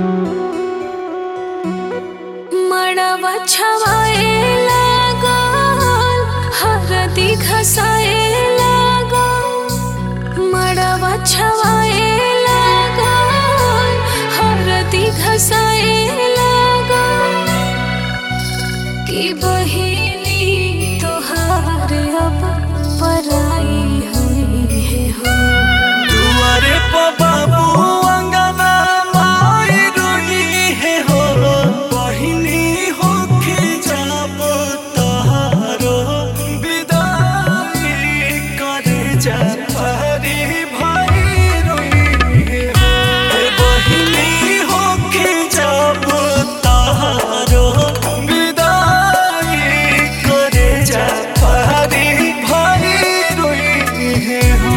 मड़वा छवाए लागल हरदी घसाए लागल मड़वा छवाए लागल हरदी घसाए लागल कि बहिनी तोहार अब पराई हुई है हो दुआरे पर बाबू अंगना माई रोई है हो बहिनी होके जाब तहारो विदाई करे जा हरी भाई रोई है हो ए बहिनी होके जाब तहारो विदाई करे जा हरी भाई रोई है हो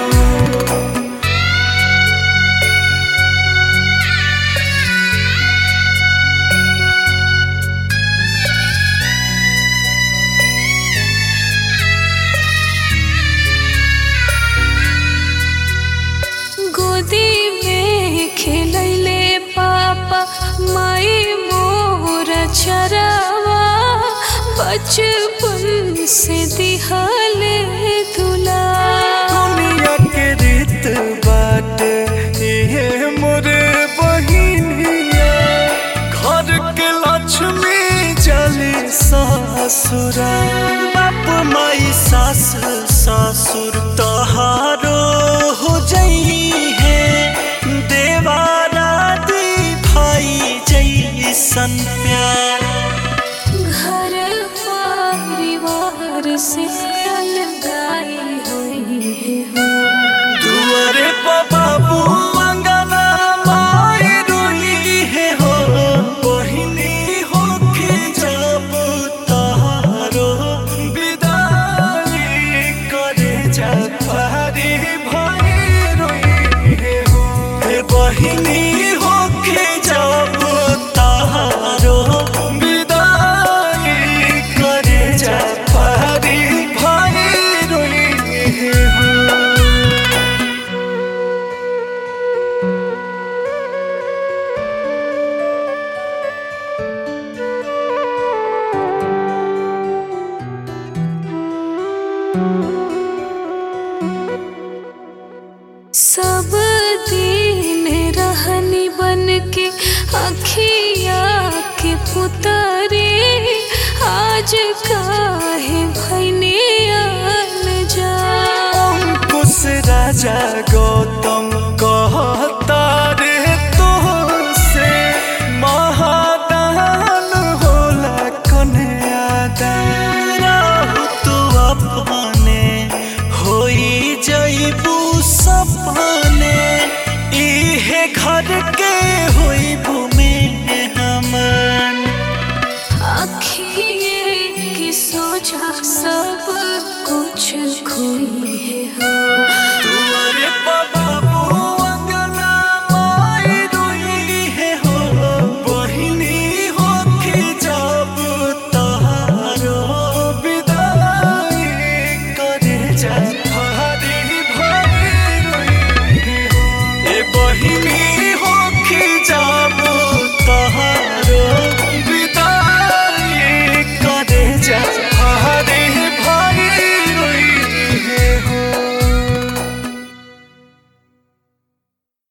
गोदी में खेलैले पापा माई मोर चरावा बचपन से दिहले दुला दुनिया के रीत बाट ये मोरे बहिनिया घर के लक्ष्मी जली ससुरा बाप माई सास ससुर तहारो हो जई है देवारा दी भाई जैसन प्यार घर परिवार से अलगाई हुई है हो दुआरे पर बाबू अंगना माई रोई है हो बहिनी होके जब तहारो विदाई करे जा हरी भाई रोई है हो हे बहिनी होके जब तहारो विदाई करे जा हरी भाई रोई है हो सब दिन रहनी बन के अखिया के पुतरे आज काहे भैने अन जा अंकुश राजा गौतम